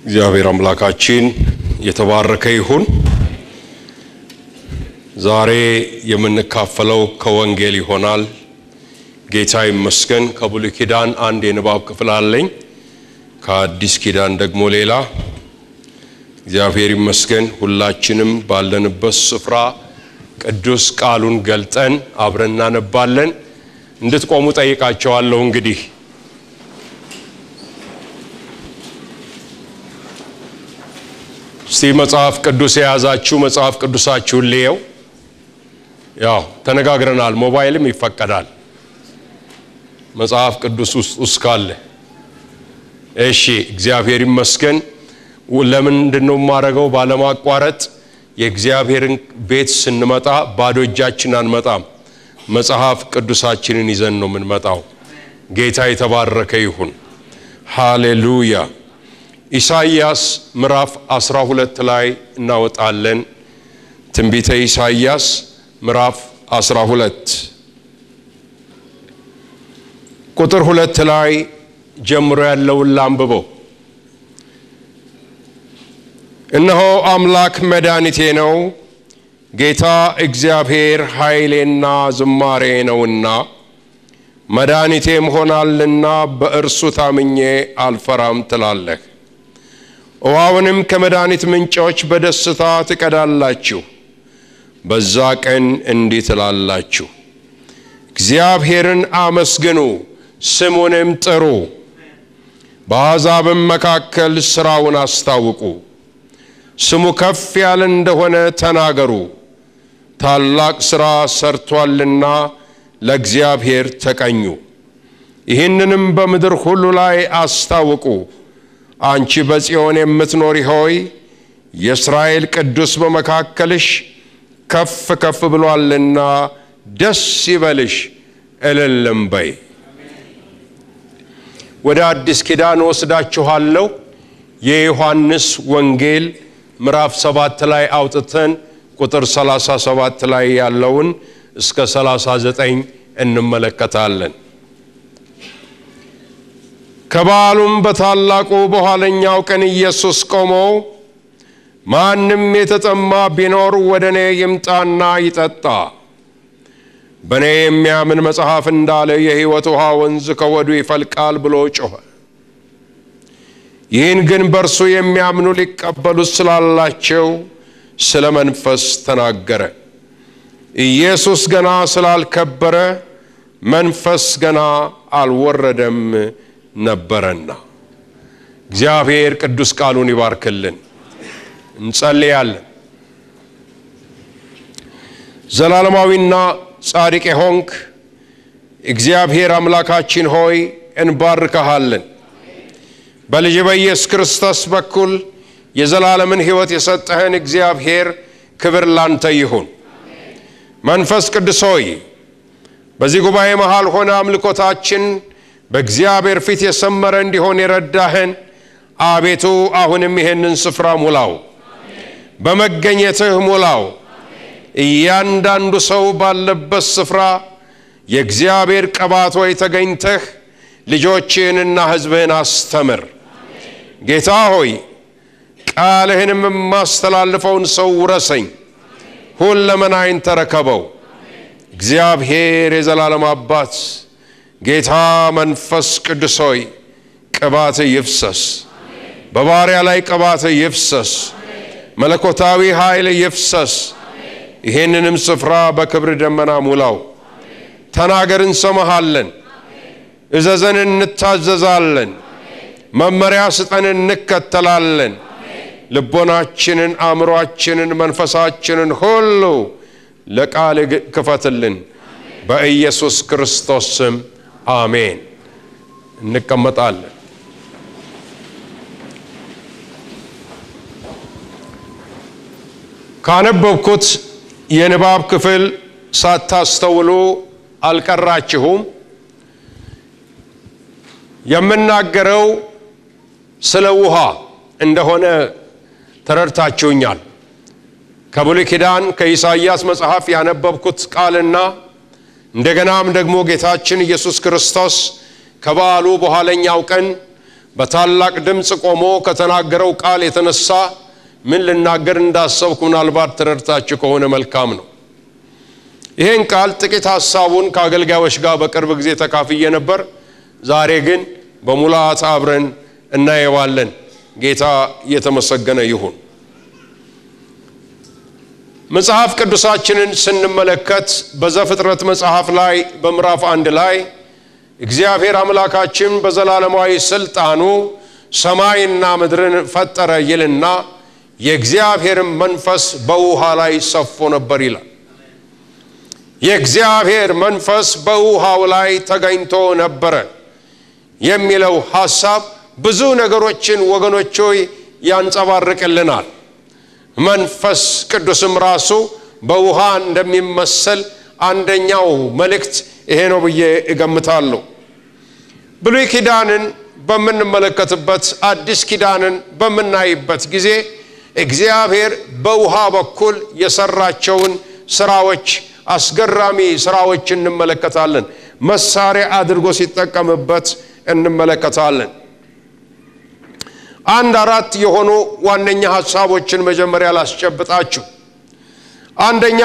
እግዚአብሔር አምላካችን የተባረከ ይሁን። ዛሬ የምንካፈለው ከወንጌል ይሆናል። ጌታ ይመስገን። ከብሉይ ኪዳን አንድ የንባብ ክፍል አለኝ፣ ከአዲስ ኪዳን ደግሞ ሌላ። እግዚአብሔር ይመስገን። ሁላችንም ባለንበት ስፍራ ቅዱስ ቃሉን ገልጠን አብረን እናነባለን። እንድትቆሙ ጠይቃቸዋለሁ። እንግዲህ እስቲ መጽሐፍ ቅዱስ የያዛችሁ መጽሐፍ ቅዱሳችሁን ልየው። ያው ተነጋግረናል፣ ሞባይልም ይፈቀዳል መጽሐፍ ቅዱስ ውስጥ ውስጥ ካለ። እሺ፣ እግዚአብሔር ይመስገን። ለምንድን ነው የማደርገው? ባለማቋረጥ የእግዚአብሔርን ቤት ስንመጣ ባዶ እጃችን አንመጣም። መጽሐፍ ቅዱሳችንን ይዘን ነው የምንመጣው። ጌታ የተባረከ ይሁን። ሃሌሉያ። ኢሳይያስ ምዕራፍ 12 ላይ እናወጣለን። ትንቢተ ኢሳይያስ ምዕራፍ 12 ቁጥር ሁለት ላይ ጀምሮ ያለውን ላንብበው። እነሆ አምላክ መድኃኒቴ ነው፣ ጌታ እግዚአብሔር ኃይሌና ዝማሬ ነውና መድኃኒቴም ሆናልና በእርሱ ታምኜ አልፈራም ትላለህ። ውሃውንም ከመድኃኒት ምንጮች በደስታ ትቀዳላችሁ። በዛ ቀን እንዲህ ትላላችሁ፣ እግዚአብሔርን አመስግኑ፣ ስሙንም ጥሩ፣ በአሕዛብም መካከል ሥራውን አስታውቁ። ስሙ ከፍ ያለ እንደሆነ ተናገሩ። ታላቅ ሥራ ሰርቷልና ለእግዚአብሔር ተቀኙ። ይህንንም በምድር ሁሉ ላይ አስታውቁ። አንቺ በጽዮን የምትኖሪ ሆይ የእስራኤል ቅዱስ በመካከልሽ ከፍ ከፍ ብሏልና ደስ ይበልሽ፣ እልልም በይ። ወደ አዲስ ኪዳን ወስዳችኋለሁ። የዮሐንስ ወንጌል ምዕራፍ ሰባት ላይ አውጥተን ቁጥር 37 ላይ ያለውን እስከ 39 እንመለከታለን። ከበዓሉም በታላቁ በኋለኛው ቀን ኢየሱስ ቆሞ ማንም የተጠማ ቢኖር ወደ እኔ ይምጣና ይጠጣ፣ በእኔ የሚያምን መጽሐፍ እንዳለ የሕይወት ውሃ ወንዝ ከወዱ ይፈልቃል ብሎ ጮኸ። ይህን ግን በእርሱ የሚያምኑ ሊቀበሉት ስላላቸው ስለ መንፈስ ተናገረ። ኢየሱስ ገና ስላልከበረ መንፈስ ገና አልወረደም ነበረና። እግዚአብሔር ቅዱስ ቃሉን ይባርክልን። እንጸልያለን። ዘላለማዊና ጻድቅ የሆንክ እግዚአብሔር አምላካችን ሆይ እንባርከሃለን። በልጅ በኢየሱስ ክርስቶስ በኩል የዘላለምን ሕይወት የሰጠህን እግዚአብሔር ክብር ላንተ ይሁን። መንፈስ ቅዱስ ሆይ በዚህ ጉባኤ መሃል ሆነ አምልኮታችን በእግዚአብሔር ፊት የሰመረ እንዲሆን የረዳህን አቤቱ አሁንም ይሄንን ስፍራ ሙላው፣ በመገኘትህ ሙላው። እያንዳንዱ ሰው ባለበት ስፍራ የእግዚአብሔር ቅባት ሆይ ተገኝተህ ልጆችህንና ሕዝብህን አስተምር። ጌታ ሆይ ቃልህንም የማስተላልፈውን ሰው ውረሰኝ፣ ሁለመናዬን ተረከበው። እግዚአብሔር የዘላለም አባት ጌታ መንፈስ ቅዱስ ሆይ ቅባት ይፍሰስ፣ በባሪያ ላይ ቅባት ይፍሰስ፣ መለኮታዊ ኃይል ይፍሰስ። ይህንንም ስፍራ በክብር ደመና ሙላው። ተናገር፣ እንሰማሃለን። እዘዘን፣ እንታዘዛለን። መመሪያ ስጠን፣ እንከተላለን። ልቦናችንን፣ አእምሯችንን፣ መንፈሳችንን ሁሉ ለቃል ክፈትልን። በኢየሱስ ክርስቶስ ስም አሜን። እንቀመጣለን። ካነበብኩት የንባብ ክፍል ሳታስተውሉ አልቀራችሁም። የምናገረው ስለ ውሃ እንደሆነ ተረድታችሁኛል። ከብሉይ ኪዳን ከኢሳይያስ መጽሐፍ ያነበብኩት ቃልና እንደገናም ደግሞ ጌታችን ኢየሱስ ክርስቶስ ከበዓሉ በኋለኛው ቀን በታላቅ ድምፅ ቆሞ ከተናገረው ቃል የተነሳ ምን ልናገር እንዳሰብኩ ምናልባት ተረድታችሁ ከሆነ መልካም ነው። ይህን ቃል ጥቂት ሀሳቡን ከአገልጋዮች ጋር በቅርብ ጊዜ ተካፍዬ ነበር። ዛሬ ግን በሙላት አብረን እናየዋለን። ጌታ እየተመሰገነ ይሁን። መጽሐፍ ቅዱሳችንን ስንመለከት በዘፍጥረት መጽሐፍ ላይ በምዕራፍ አንድ ላይ እግዚአብሔር አምላካችን በዘላለማዊ ስልጣኑ ሰማይና ምድርን ፈጠረ ይልና የእግዚአብሔርን መንፈስ በውሃ ላይ ሰፎ ነበር ይላል። የእግዚአብሔር መንፈስ በውሃው ላይ ተገኝቶ ነበረ የሚለው ሐሳብ ብዙ ነገሮችን ወገኖች ሆይ ያንጸባርቅልናል። መንፈስ ቅዱስም ራሱ በውሃ እንደሚመሰል አንደኛው መልእክት ይሄ ነው ብዬ እገምታለሁ። ብሉይ ኪዳንን በምንመለከትበት አዲስ ኪዳንን በምናይበት ጊዜ እግዚአብሔር በውሃ በኩል የሰራቸውን ስራዎች አስገራሚ ስራዎች እንመለከታለን። መሳሪያ አድርጎ ሲጠቀምበት እንመለከታለን። አንድ አራት የሆኑ ዋነኛ ሀሳቦችን መጀመሪያ ላስጨብጣችሁ። አንደኛ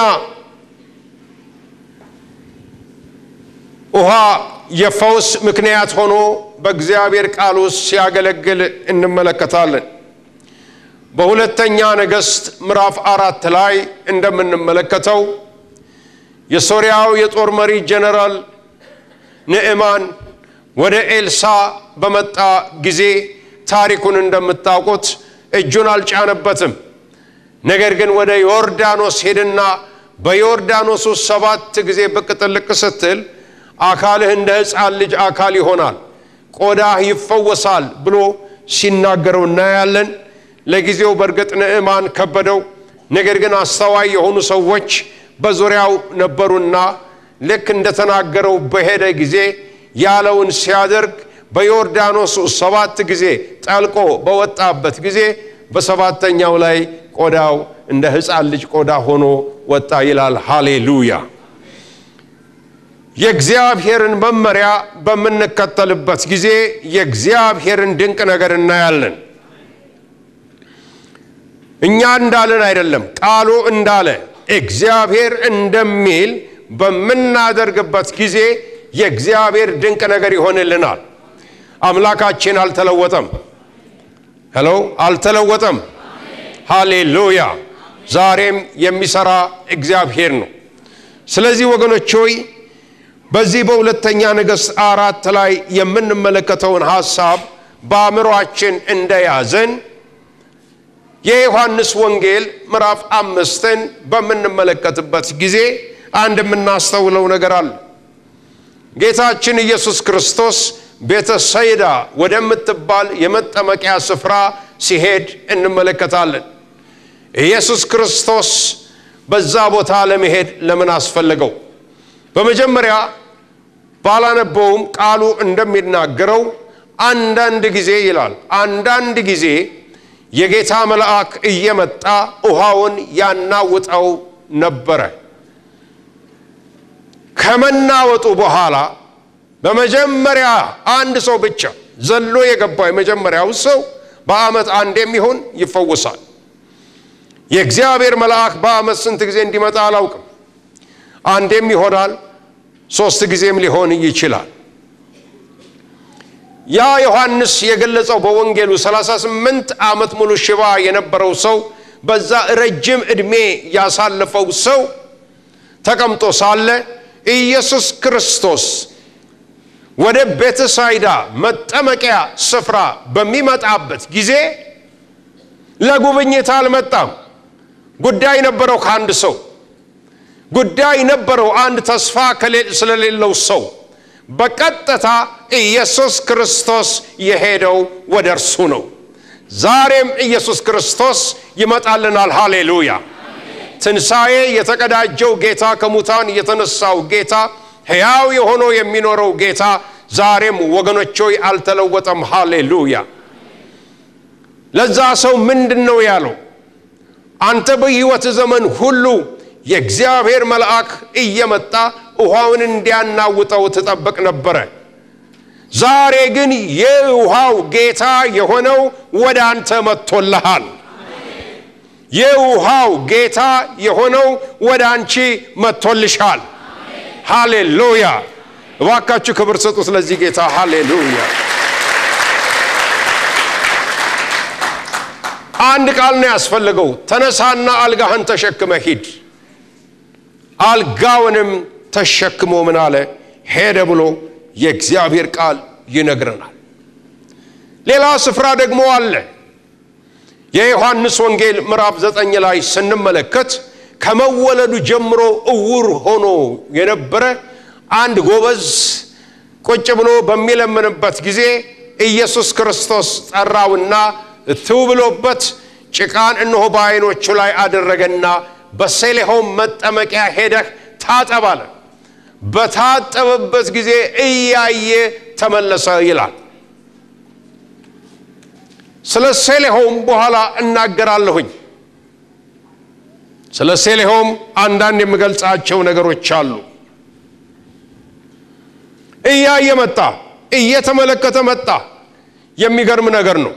ውሃ የፈውስ ምክንያት ሆኖ በእግዚአብሔር ቃል ውስጥ ሲያገለግል እንመለከታለን። በሁለተኛ ነገሥት ምዕራፍ አራት ላይ እንደምንመለከተው የሶርያው የጦር መሪ ጀነራል ንዕማን ወደ ኤልሳ በመጣ ጊዜ ታሪኩን እንደምታውቁት እጁን አልጫነበትም። ነገር ግን ወደ ዮርዳኖስ ሄድና በዮርዳኖስ ውስጥ ሰባት ጊዜ ብቅ ጥልቅ ስትል አካልህ እንደ ሕፃን ልጅ አካል ይሆናል፣ ቆዳህ ይፈወሳል ብሎ ሲናገረው እናያለን። ለጊዜው በእርግጥ ንዕማን ከበደው። ነገር ግን አስተዋይ የሆኑ ሰዎች በዙሪያው ነበሩና ልክ እንደተናገረው በሄደ ጊዜ ያለውን ሲያደርግ በዮርዳኖስ ሰባት ጊዜ ጠልቆ በወጣበት ጊዜ በሰባተኛው ላይ ቆዳው እንደ ሕፃን ልጅ ቆዳ ሆኖ ወጣ ይላል። ሃሌሉያ! የእግዚአብሔርን መመሪያ በምንከተልበት ጊዜ የእግዚአብሔርን ድንቅ ነገር እናያለን። እኛ እንዳለን አይደለም፣ ቃሉ እንዳለ እግዚአብሔር እንደሚል በምናደርግበት ጊዜ የእግዚአብሔር ድንቅ ነገር ይሆንልናል። አምላካችን አልተለወጠም። ሄሎ፣ አልተለወጠም። ሃሌሉያ! ዛሬም የሚሰራ እግዚአብሔር ነው። ስለዚህ ወገኖች ሆይ በዚህ በሁለተኛ ነገሥት አራት ላይ የምንመለከተውን ሐሳብ በአእምሯችን እንደያዘን የዮሐንስ ወንጌል ምዕራፍ አምስትን በምንመለከትበት ጊዜ አንድ የምናስተውለው ነገር አለ። ጌታችን ኢየሱስ ክርስቶስ ቤተሰይዳ ወደምትባል የመጠመቂያ ስፍራ ሲሄድ እንመለከታለን። ኢየሱስ ክርስቶስ በዛ ቦታ ለመሄድ ለምን አስፈለገው? በመጀመሪያ ባላነበውም ቃሉ እንደሚናገረው አንዳንድ ጊዜ ይላል፣ አንዳንድ ጊዜ የጌታ መልአክ እየመጣ ውሃውን ያናውጠው ነበረ። ከመናወጡ በኋላ በመጀመሪያ አንድ ሰው ብቻ ዘሎ የገባው የመጀመሪያው ሰው በዓመት አንድ የሚሆን ይፈወሳል። የእግዚአብሔር መልአክ በዓመት ስንት ጊዜ እንዲመጣ አላውቅም። አንዴም ይሆናል፣ ሶስት ጊዜም ሊሆን ይችላል። ያ ዮሐንስ የገለጸው በወንጌሉ 38 ዓመት ሙሉ ሽባ የነበረው ሰው በዛ ረጅም ዕድሜ ያሳለፈው ሰው ተቀምጦ ሳለ ኢየሱስ ክርስቶስ ወደ ቤተሳይዳ መጠመቂያ ስፍራ በሚመጣበት ጊዜ ለጉብኝት አልመጣም። ጉዳይ ነበረው ከአንድ ሰው ጉዳይ ነበረው አንድ ተስፋ ስለሌለው ሰው በቀጥታ ኢየሱስ ክርስቶስ የሄደው ወደ እርሱ ነው። ዛሬም ኢየሱስ ክርስቶስ ይመጣልናል። ሃሌሉያ! ትንሣኤ የተቀዳጀው ጌታ ከሙታን የተነሳው ጌታ ሕያው የሆነው የሚኖረው ጌታ ዛሬም ወገኖች ሆይ አልተለወጠም። ሃሌሉያ! ለዛ ሰው ምንድን ነው ያለው? አንተ በሕይወት ዘመን ሁሉ የእግዚአብሔር መልአክ እየመጣ ውሃውን እንዲያናውጠው ትጠብቅ ነበረ። ዛሬ ግን የውሃው ጌታ የሆነው ወደ አንተ መጥቶልሃል። የውሃው ጌታ የሆነው ወደ አንቺ መጥቶልሻል። ሃሌሉያ! እባካችሁ ክብር ስጡ ስለዚህ ጌታ። ሃሌሉያ! አንድ ቃል ነው ያስፈልገው። ተነሳና አልጋህን ተሸክመ ሂድ። አልጋውንም ተሸክሞ ምን አለ ሄደ ብሎ የእግዚአብሔር ቃል ይነግረናል። ሌላ ስፍራ ደግሞ አለ። የዮሐንስ ወንጌል ምዕራፍ ዘጠኝ ላይ ስንመለከት ከመወለዱ ጀምሮ እውር ሆኖ የነበረ አንድ ጎበዝ ቁጭ ብሎ በሚለምንበት ጊዜ ኢየሱስ ክርስቶስ ጠራውና ትው ብሎበት ጭቃን እነሆ በዓይኖቹ ላይ አደረገና በሴሌሆም መጠመቂያ ሄደህ ታጠብ አለ። በታጠበበት ጊዜ እያየ ተመለሰ ይላል። ስለ ሴሌሆም በኋላ እናገራለሁኝ። ስለ ሴሌሆም አንዳንድ የምገልጻቸው ነገሮች አሉ። እያየ መጣ፣ እየተመለከተ መጣ። የሚገርም ነገር ነው።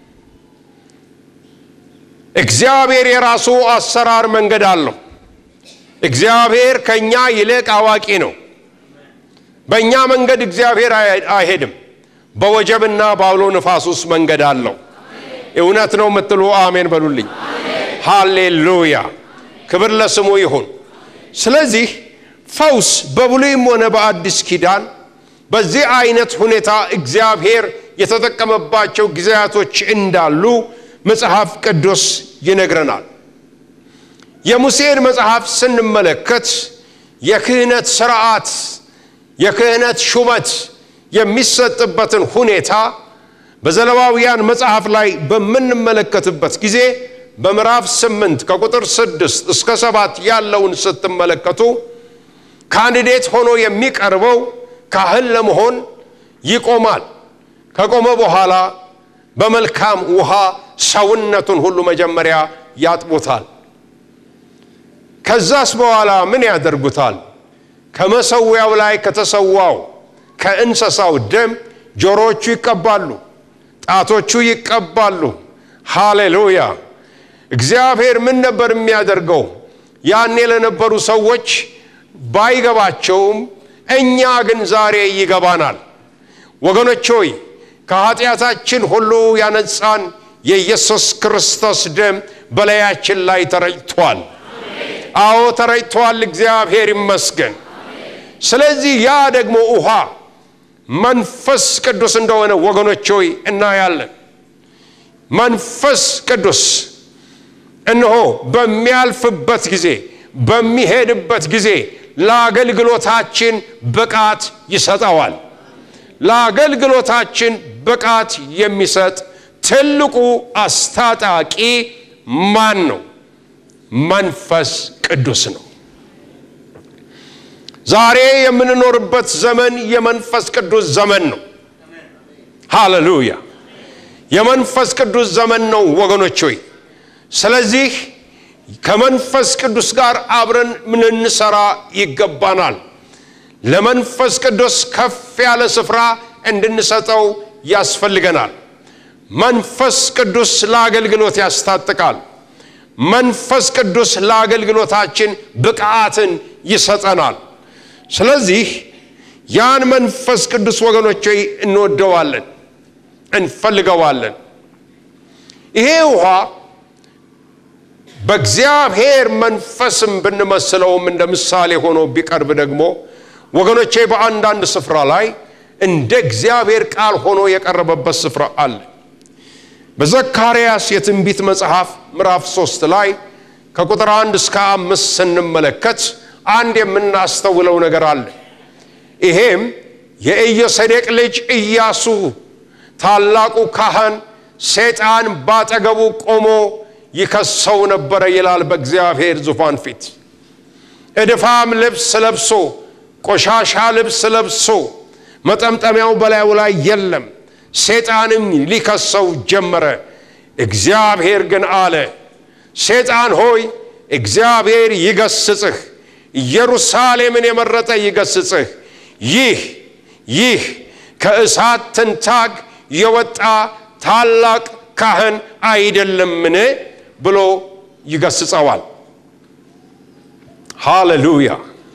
እግዚአብሔር የራሱ አሰራር መንገድ አለው። እግዚአብሔር ከኛ ይልቅ አዋቂ ነው። በእኛ መንገድ እግዚአብሔር አይሄድም። በወጀብና በአውሎ ንፋስ ውስጥ መንገድ አለው። እውነት ነው የምትሉ አሜን በሉልኝ። ሃሌሉያ፣ ክብር ለስሙ ይሁን። ስለዚህ ፈውስ በብሉይም ሆነ በአዲስ ኪዳን በዚህ አይነት ሁኔታ እግዚአብሔር የተጠቀመባቸው ጊዜያቶች እንዳሉ መጽሐፍ ቅዱስ ይነግረናል። የሙሴን መጽሐፍ ስንመለከት የክህነት ስርዓት የክህነት ሹመት የሚሰጥበትን ሁኔታ በዘሌዋውያን መጽሐፍ ላይ በምንመለከትበት ጊዜ በምዕራፍ ስምንት ከቁጥር ስድስት እስከ ሰባት ያለውን ስትመለከቱ ካንዲዴት ሆኖ የሚቀርበው ካህን ለመሆን ይቆማል። ከቆመ በኋላ በመልካም ውሃ ሰውነቱን ሁሉ መጀመሪያ ያጥቡታል። ከዛስ በኋላ ምን ያደርጉታል? ከመሰዊያው ላይ ከተሰዋው ከእንስሳው ደም ጆሮዎቹ ይቀባሉ፣ ጣቶቹ ይቀባሉ። ሃሌሉያ! እግዚአብሔር ምን ነበር የሚያደርገው? ያኔ ለነበሩ ሰዎች ባይገባቸውም እኛ ግን ዛሬ ይገባናል። ወገኖች ሆይ ከኃጢአታችን ሁሉ ያነጻን የኢየሱስ ክርስቶስ ደም በላያችን ላይ ተረጭቷል። አዎ ተረጭቷል። እግዚአብሔር ይመስገን። ስለዚህ ያ ደግሞ ውሃ መንፈስ ቅዱስ እንደሆነ ወገኖች ሆይ እናያለን። መንፈስ ቅዱስ እነሆ በሚያልፍበት ጊዜ በሚሄድበት ጊዜ ለአገልግሎታችን ብቃት ይሰጠዋል። ለአገልግሎታችን ብቃት የሚሰጥ ትልቁ አስታጣቂ ማን ነው? መንፈስ ቅዱስ ነው። ዛሬ የምንኖርበት ዘመን የመንፈስ ቅዱስ ዘመን ነው። ሃሌሉያ! የመንፈስ ቅዱስ ዘመን ነው ወገኖች ሆይ። ስለዚህ ከመንፈስ ቅዱስ ጋር አብረን ልንሰራ ይገባናል። ለመንፈስ ቅዱስ ከፍ ያለ ስፍራ እንድንሰጠው ያስፈልገናል። መንፈስ ቅዱስ ለአገልግሎት ያስታጥቃል። መንፈስ ቅዱስ ለአገልግሎታችን ብቃትን ይሰጠናል። ስለዚህ ያን መንፈስ ቅዱስ ወገኖች እንወደዋለን፣ እንፈልገዋለን። ይሄ ውሃ በእግዚአብሔር መንፈስም ብንመስለውም እንደ ምሳሌ ሆኖ ቢቀርብ ደግሞ ወገኖቼ በአንዳንድ ስፍራ ላይ እንደ እግዚአብሔር ቃል ሆኖ የቀረበበት ስፍራ አለ። በዘካርያስ የትንቢት መጽሐፍ ምዕራፍ ሶስት ላይ ከቁጥር አንድ እስከ አምስት ስንመለከት አንድ የምናስተውለው ነገር አለ። ይሄም የኢዮሴዴቅ ልጅ ኢያሱ ታላቁ ካህን ሰይጣን ባጠገቡ ቆሞ ይከሰው ነበረ ይላል። በእግዚአብሔር ዙፋን ፊት እድፋም ልብስ ለብሶ ቆሻሻ ልብስ ለብሶ መጠምጠሚያው በላዩ ላይ የለም። ሰይጣንም ሊከሰው ጀመረ። እግዚአብሔር ግን አለ፣ ሰይጣን ሆይ እግዚአብሔር ይገስጽህ፣ ኢየሩሳሌምን የመረጠ ይገስጽህ። ይህ ይህ ከእሳት ትንታግ የወጣ ታላቅ ካህን አይደለምን ብሎ ይገስጸዋል። ሃሌሉያ!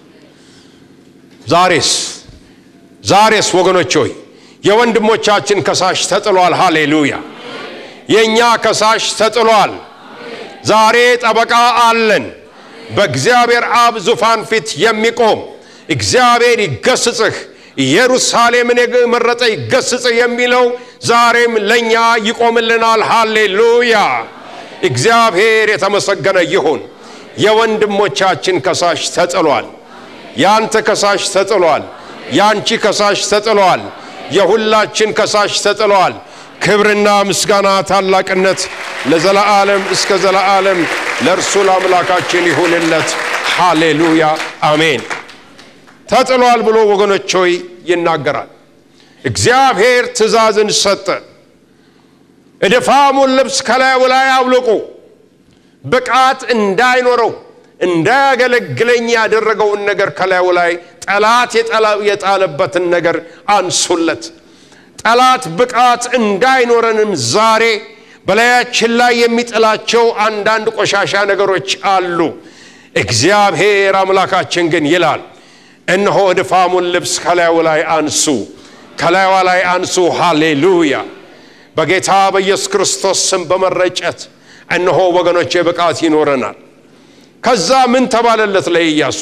ዛሬስ ዛሬስ ወገኖች ሆይ የወንድሞቻችን ከሳሽ ተጥሏል። ሃሌሉያ! የእኛ ከሳሽ ተጥሏል። ዛሬ ጠበቃ አለን። በእግዚአብሔር አብ ዙፋን ፊት የሚቆም እግዚአብሔር ይገስጽህ፣ ኢየሩሳሌምን የመረጠ ይገስጽህ የሚለው ዛሬም ለእኛ ይቆምልናል። ሃሌሉያ! እግዚአብሔር የተመሰገነ ይሁን። የወንድሞቻችን ከሳሽ ተጥሏል። ያንተ ከሳሽ ተጥሏል። ያንቺ ከሳሽ ተጥሏል። የሁላችን ከሳሽ ተጥሏል። ክብርና ምስጋና ታላቅነት ለዘለዓለም እስከ ዘለዓለም ለእርሱ ለአምላካችን ይሁንለት። ሃሌሉያ አሜን። ተጥሏል ብሎ ወገኖች ሆይ ይናገራል። እግዚአብሔር ትእዛዝን ሰጠ። እድፋሙን ልብስ ከላዩ ላይ አውልቁ፣ ብቃት እንዳይኖረው እንዳያገለግለኝ ያደረገውን ነገር ከላዩ ላይ ጠላት የጣለበትን ነገር አንሱለት። ጠላት ብቃት እንዳይኖረንም ዛሬ በላያችን ላይ የሚጥላቸው አንዳንድ ቆሻሻ ነገሮች አሉ። እግዚአብሔር አምላካችን ግን ይላል እነሆ እድፋሙን ልብስ ከላዩ ላይ አንሱ፣ ከላዩዋ ላይ አንሱ። ሃሌሉያ! በጌታ በኢየሱስ ክርስቶስ ስም በመረጨት እነሆ ወገኖቼ ብቃት ይኖረናል። ከዛ ምን ተባለለት ለኢያሱ?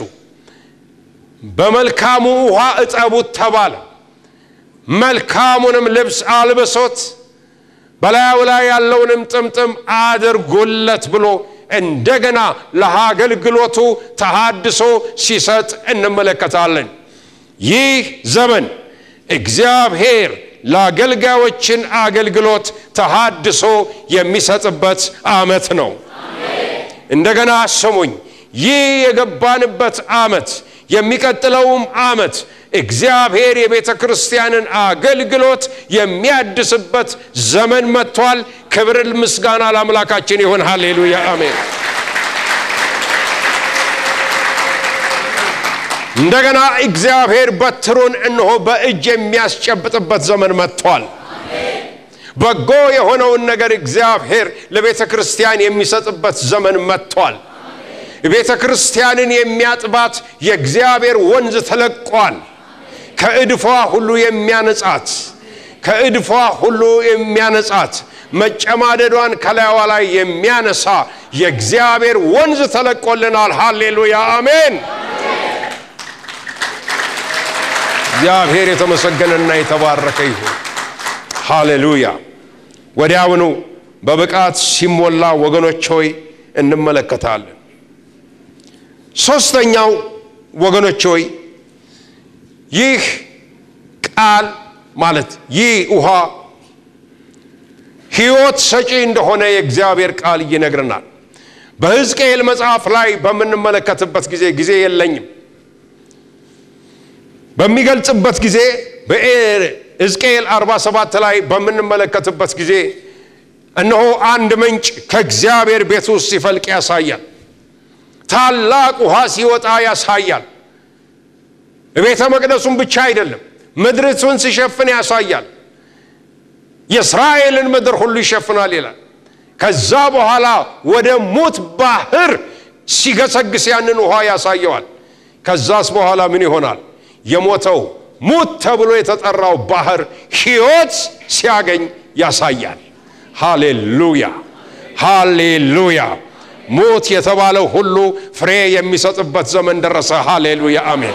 በመልካሙ ውሃ እጠቡት ተባለ። መልካሙንም ልብስ አልብሶት በላዩ ላይ ያለውንም ጥምጥም አድርጉለት ብሎ እንደገና ለአገልግሎቱ ተሃድሶ ሲሰጥ እንመለከታለን። ይህ ዘመን እግዚአብሔር ለአገልጋዮችን አገልግሎት ተሃድሶ የሚሰጥበት ዓመት ነው። እንደገና ስሙኝ፣ ይህ የገባንበት ዓመት የሚቀጥለውም ዓመት እግዚአብሔር የቤተ ክርስቲያንን አገልግሎት የሚያድስበት ዘመን መጥቷል። ክብር ምስጋና ለአምላካችን ይሁን። ሃሌሉያ አሜን። እንደገና እግዚአብሔር በትሩን እነሆ በእጅ የሚያስጨብጥበት ዘመን መጥቷል። በጎ የሆነውን ነገር እግዚአብሔር ለቤተ ክርስቲያን የሚሰጥበት ዘመን መጥቷል። ቤተ ክርስቲያንን የሚያጥባት የእግዚአብሔር ወንዝ ተለቋል። ከእድፏ ሁሉ የሚያነጻት ከእድፏ ሁሉ የሚያነጻት መጨማደዷን ከላይዋ ላይ የሚያነሳ የእግዚአብሔር ወንዝ ተለቆልናል። ሃሌሉያ አሜን። እግዚአብሔር የተመሰገነና የተባረከ ይሁን። ሃሌሉያ። ወዲያውኑ በብቃት ሲሞላ ወገኖች ሆይ እንመለከታለን። ሦስተኛው ወገኖች ሆይ ይህ ቃል ማለት ይህ ውሃ ሕይወት ሰጪ እንደሆነ የእግዚአብሔር ቃል ይነግረናል። በሕዝቅኤል መጽሐፍ ላይ በምንመለከትበት ጊዜ ጊዜ የለኝም በሚገልጽበት ጊዜ በሕዝቅኤል 47 ላይ በምንመለከትበት ጊዜ እነሆ አንድ ምንጭ ከእግዚአብሔር ቤት ውስጥ ሲፈልቅ ያሳያል። ታላቅ ውሃ ሲወጣ ያሳያል። ቤተ መቅደሱን ብቻ አይደለም ምድሪቱን ሲሸፍን ያሳያል። የእስራኤልን ምድር ሁሉ ይሸፍናል ይላል። ከዛ በኋላ ወደ ሙት ባህር ሲገሰግስ ያንን ውሃ ያሳየዋል። ከዛስ በኋላ ምን ይሆናል? የሞተው ሙት ተብሎ የተጠራው ባህር ሕይወት ሲያገኝ ያሳያል። ሃሌሉያ ሃሌሉያ። ሙት የተባለው ሁሉ ፍሬ የሚሰጥበት ዘመን ደረሰ። ሃሌሉያ አሜን።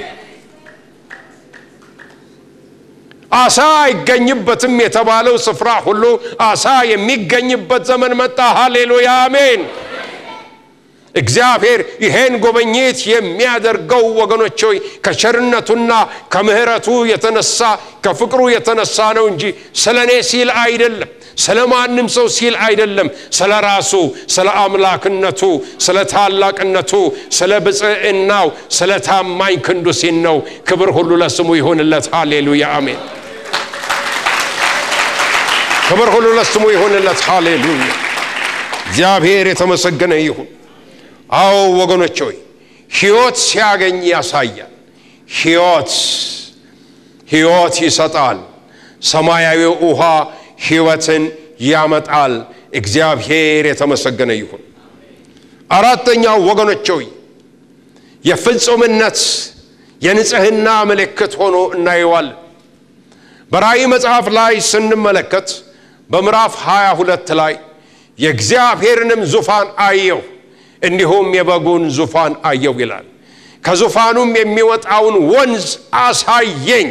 አሳ አይገኝበትም የተባለው ስፍራ ሁሉ አሳ የሚገኝበት ዘመን መጣ። ሃሌሉያ አሜን። እግዚአብሔር ይሄን ጉብኝት የሚያደርገው ወገኖች ሆይ ከቸርነቱና ከምሕረቱ የተነሳ ከፍቅሩ የተነሳ ነው እንጂ ስለ እኔ ሲል አይደለም፣ ስለ ማንም ሰው ሲል አይደለም። ስለ ራሱ፣ ስለ አምላክነቱ፣ ስለ ታላቅነቱ፣ ስለ ብፅዕናው፣ ስለ ታማኝ ክንዱ ሲል ነው። ክብር ሁሉ ለስሙ ይሁንለት። ሃሌሉያ አሜን። ክብር ሁሉ ለስሙ ይሁንለት። ሃሌሉያ እግዚአብሔር የተመሰገነ ይሁን። አዎ ወገኖች ሆይ ሕይወት ሲያገኝ ያሳያል። ሕይወት ሕይወት ይሰጣል። ሰማያዊው ውሃ ሕይወትን ያመጣል። እግዚአብሔር የተመሰገነ ይሁን። አራተኛው ወገኖች ሆይ የፍጹምነት የንጽህና ምልክት ሆኖ እናየዋለን። በራእይ መጽሐፍ ላይ ስንመለከት በምዕራፍ 22 ላይ የእግዚአብሔርንም ዙፋን አየሁ፣ እንዲሁም የበጉን ዙፋን አየሁ ይላል። ከዙፋኑም የሚወጣውን ወንዝ አሳየኝ፣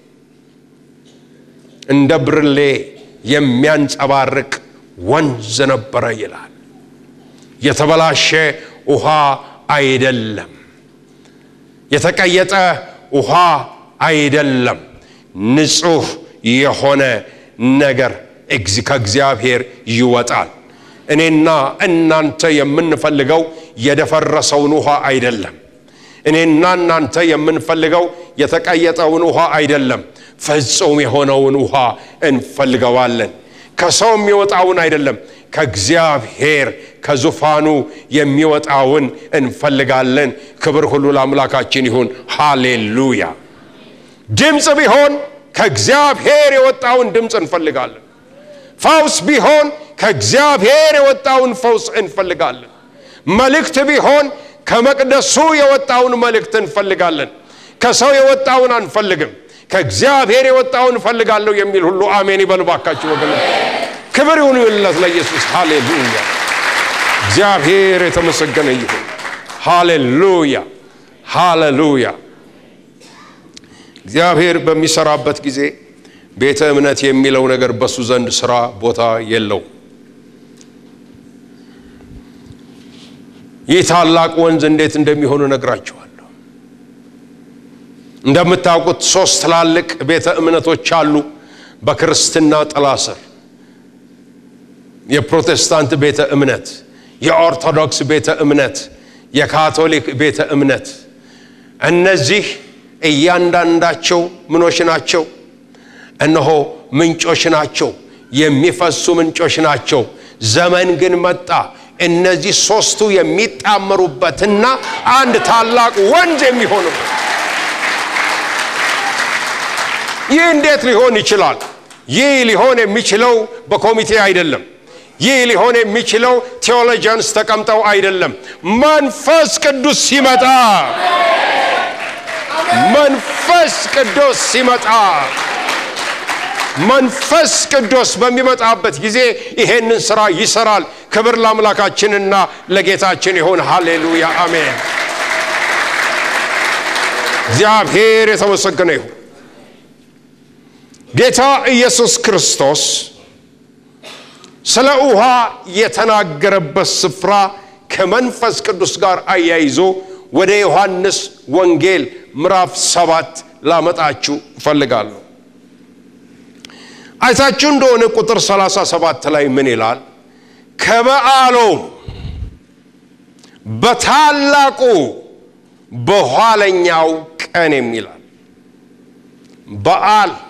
እንደ ብርሌ የሚያንጸባርቅ ወንዝ ነበረ ይላል። የተበላሸ ውሃ አይደለም። የተቀየጠ ውሃ አይደለም። ንጹሕ የሆነ ነገር ከእግዚአብሔር ይወጣል። እኔና እናንተ የምንፈልገው የደፈረሰውን ውሃ አይደለም። እኔና እናንተ የምንፈልገው የተቀየጠውን ውሃ አይደለም። ፍጹም የሆነውን ውሃ እንፈልገዋለን። ከሰው የሚወጣውን አይደለም፣ ከእግዚአብሔር ከዙፋኑ የሚወጣውን እንፈልጋለን። ክብር ሁሉ ለአምላካችን ይሁን። ሃሌሉያ። ድምፅ ቢሆን ከእግዚአብሔር የወጣውን ድምፅ እንፈልጋለን። ፈውስ ቢሆን ከእግዚአብሔር የወጣውን ፈውስ እንፈልጋለን። መልእክት ቢሆን ከመቅደሱ የወጣውን መልእክት እንፈልጋለን። ከሰው የወጣውን አንፈልግም። ከእግዚአብሔር የወጣውን እፈልጋለሁ የሚል ሁሉ አሜን ይበል ባካችሁ ወገን። ክብር ይሁንለት ለኢየሱስ። ሃሌሉያ። እግዚአብሔር የተመሰገነ ይሁን። ሃሌሉያ፣ ሃሌሉያ። እግዚአብሔር በሚሰራበት ጊዜ ቤተ እምነት የሚለው ነገር በሱ ዘንድ ስራ ቦታ የለው። ይህ ታላቅ ወንዝ እንዴት እንደሚሆኑ ነግራችኋለሁ። እንደምታውቁት ሶስት ትላልቅ ቤተ እምነቶች አሉ በክርስትና ጥላ ስር የፕሮቴስታንት ቤተ እምነት፣ የኦርቶዶክስ ቤተ እምነት፣ የካቶሊክ ቤተ እምነት። እነዚህ እያንዳንዳቸው ምኖች ናቸው? እነሆ ምንጮች ናቸው፣ የሚፈሱ ምንጮች ናቸው። ዘመን ግን መጣ እነዚህ ሶስቱ የሚጣመሩበትና አንድ ታላቅ ወንዝ የሚሆኑበት። ይህ እንዴት ሊሆን ይችላል? ይህ ሊሆን የሚችለው በኮሚቴ አይደለም። ይህ ሊሆን የሚችለው ቴዎሎጂያንስ ተቀምጠው አይደለም። መንፈስ ቅዱስ ሲመጣ መንፈስ ቅዱስ ሲመጣ መንፈስ ቅዱስ በሚመጣበት ጊዜ ይሄንን ስራ ይሰራል። ክብር ለአምላካችንና ለጌታችን ይሁን። ሃሌሉያ አሜን። እግዚአብሔር የተመሰገነ ይሁን። ጌታ ኢየሱስ ክርስቶስ ስለ ውሃ የተናገረበት ስፍራ ከመንፈስ ቅዱስ ጋር አያይዞ ወደ ዮሐንስ ወንጌል ምዕራፍ ሰባት ላመጣችሁ እፈልጋለሁ። አይታችሁ እንደሆነ ቁጥር 37 ላይ ምን ይላል? ከበዓሉም በታላቁ በኋለኛው ቀን የሚላል በዓል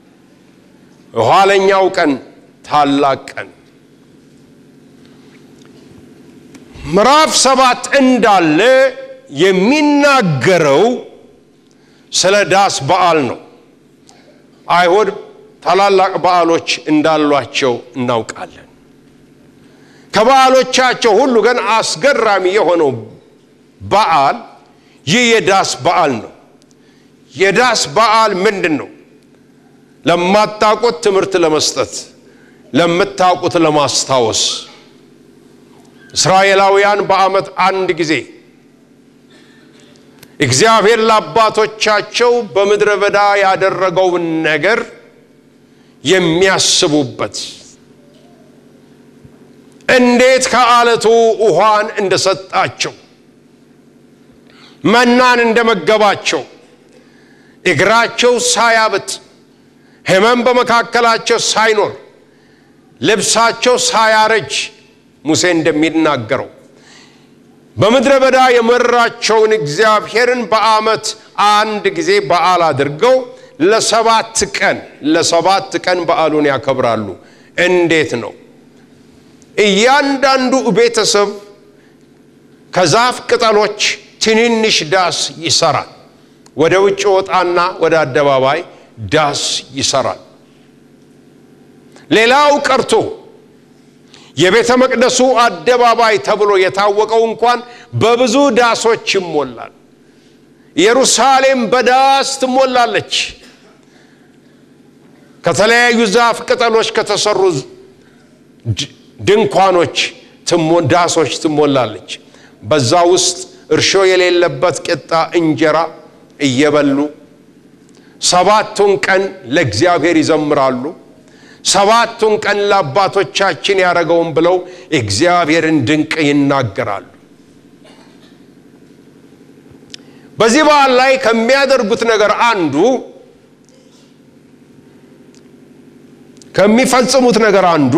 የኋለኛው ቀን ታላቅ ቀን ምዕራፍ ሰባት እንዳለ የሚናገረው ስለ ዳስ በዓል ነው። አይሁድ ታላላቅ በዓሎች እንዳሏቸው እናውቃለን። ከበዓሎቻቸው ሁሉ ግን አስገራሚ የሆነው በዓል ይህ የዳስ በዓል ነው። የዳስ በዓል ምንድን ነው? ለማታውቁት ትምህርት ለመስጠት ለምታውቁት ለማስታወስ እስራኤላውያን በዓመት አንድ ጊዜ እግዚአብሔር ለአባቶቻቸው በምድረ በዳ ያደረገውን ነገር የሚያስቡበት እንዴት ከአለቱ ውሃን እንደሰጣቸው መናን እንደመገባቸው እግራቸው ሳያብጥ ሕመም በመካከላቸው ሳይኖር ልብሳቸው ሳያረጅ ሙሴ እንደሚናገረው በምድረ በዳ የመራቸውን እግዚአብሔርን በዓመት አንድ ጊዜ በዓል አድርገው ለሰባት ቀን ለሰባት ቀን በዓሉን ያከብራሉ። እንዴት ነው? እያንዳንዱ ቤተሰብ ከዛፍ ቅጠሎች ትንንሽ ዳስ ይሰራል። ወደ ውጭ ወጣና ወደ አደባባይ ዳስ ይሰራል። ሌላው ቀርቶ የቤተ መቅደሱ አደባባይ ተብሎ የታወቀው እንኳን በብዙ ዳሶች ይሞላል። ኢየሩሳሌም በዳስ ትሞላለች። ከተለያዩ ዛፍ ቅጠሎች ከተሰሩ ድንኳኖች ዳሶች ትሞላለች። በዛ ውስጥ እርሾ የሌለበት ቂጣ እንጀራ እየበሉ ሰባቱን ቀን ለእግዚአብሔር ይዘምራሉ። ሰባቱን ቀን ለአባቶቻችን ያደረገውን ብለው እግዚአብሔርን ድንቅ ይናገራሉ። በዚህ በዓል ላይ ከሚያደርጉት ነገር አንዱ ከሚፈጽሙት ነገር አንዱ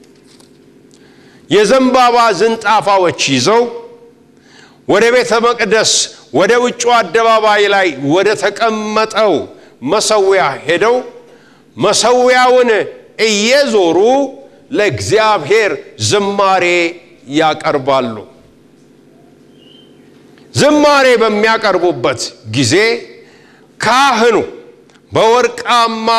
የዘንባባ ዝንጣፋዎች ይዘው ወደ ቤተ መቅደስ ወደ ውጩ አደባባይ ላይ ወደ ተቀመጠው መሰዊያ ሄደው መሰዊያውን እየዞሩ ለእግዚአብሔር ዝማሬ ያቀርባሉ። ዝማሬ በሚያቀርቡበት ጊዜ ካህኑ በወርቃማ